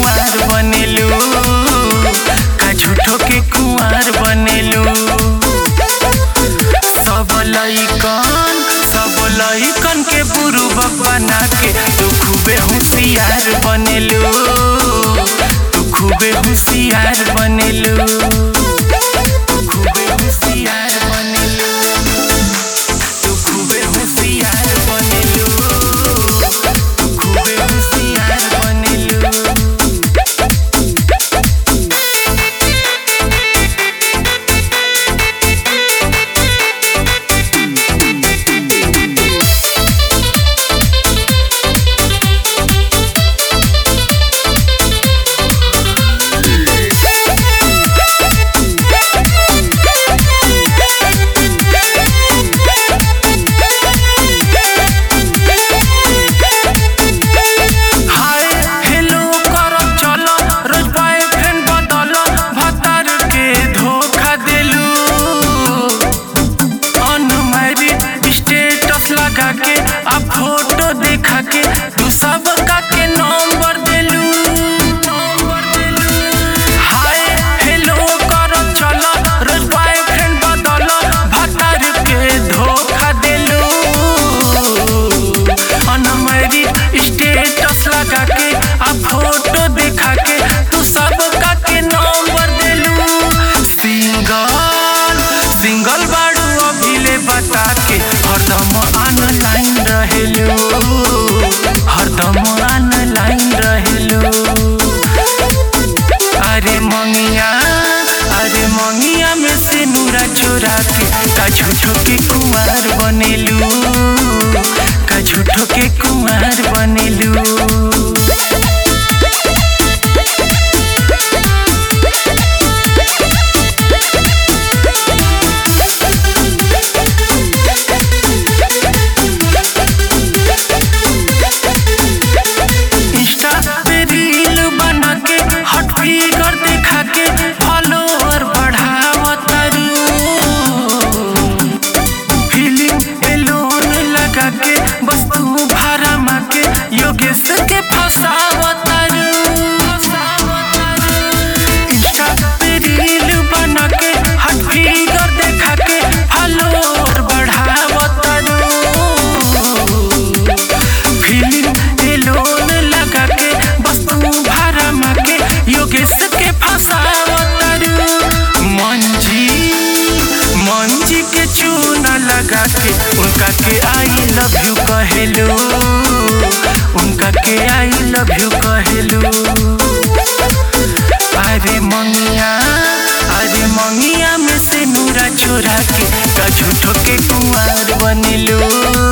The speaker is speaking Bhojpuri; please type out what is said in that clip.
कुंवार बनेलू का झूठो के कुंवार बनेलू सब लइकन सब लइकन के बुरु बना के तू खूबे होशियार बनेलू तू खूबे होशियार बनेलू तू खूबे होशियार बनेलू तू खूबे होशियार बनेलू तू खूबे होशियार बनेलू हाय हेलो कर चल रोज बॉयफ्रेंड बदल भतार के धोखा देलू अनमैरिड स्टेटस लगा के आ फोटो देखा के तू सब का के नंबर देलू हाय हेलो कर चल रोज बॉयफ्रेंड बदल भतार के धोखा देलू अनमैरिड स्टेटस लगा के आ फोटो देखा के तू सब का के नंबर देलू सिंगल सिंगल बाड़ू अभिले बता के हरदम ऑनलाइन रहेलू हरदम ऑनलाइन रहेलू अरे मंगिया अरे मंगिया में से नूरा चोरा के का झूठो के कुमार बनेलू का झूठो के कुमार बनेलू इंस्टा पे रील बना के हट फिगर दिखा के फॉलोअर बढ़ावतारू फीलिंग एलोन लगा के बस तू भाड़ा माके योगेश के फसावतारू इंस्टा पे रील बना के हट फिगर देखा के फॉलोअर बढ़ावतारू फीलिंग एलोन लगा के बस तू भाड़ा माके योगेश के फसावतारू मंजी मंजी के चूना लगा के उनका के आई लव यू कहेलू उनका के आई लव यू कहेलू अरे मंगिया अरे मंगिया में से नूरा छोरा के का झूठो के कुंवार बनेलू